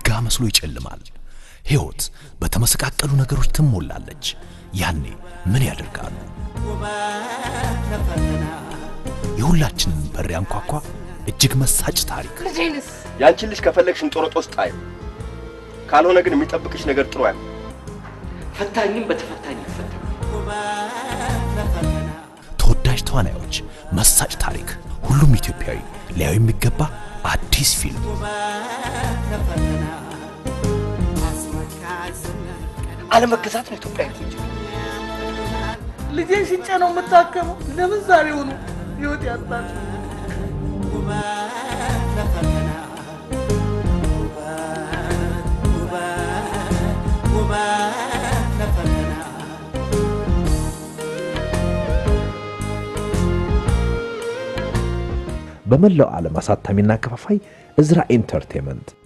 አልጋ መስሎ ይጨልማል። ሕይወት በተመሰቃቀሉ ነገሮች ትሞላለች። ያኔ ምን ያደርጋሉ? የሁላችንን በር ያንኳኳ እጅግ መሳጭ ታሪክ ልጄንስ ያንቺን ልጅ ከፈለግሽ እንጦሮጦስ ጣዩ። ካልሆነ ግን የሚጠብቅሽ ነገር ጥሩ አይሆን። ፈታኝም በተፈታኝ ይፈታ። ተወዳጅ ተዋናዮች፣ መሳጭ ታሪክ፣ ሁሉም ኢትዮጵያዊ ሊያዩ የሚገባ አዲስ ፊልም አለመገዛት ነው ኢትዮጵያ እንጂ ልጄን ሽጬ ነው የምታከመው። ለምን ዛሬ ሆኑ ህይወት ያጣች በመላው ዓለም አሳታሚና አከፋፋይ እዝራ ኤንተርቴንመንት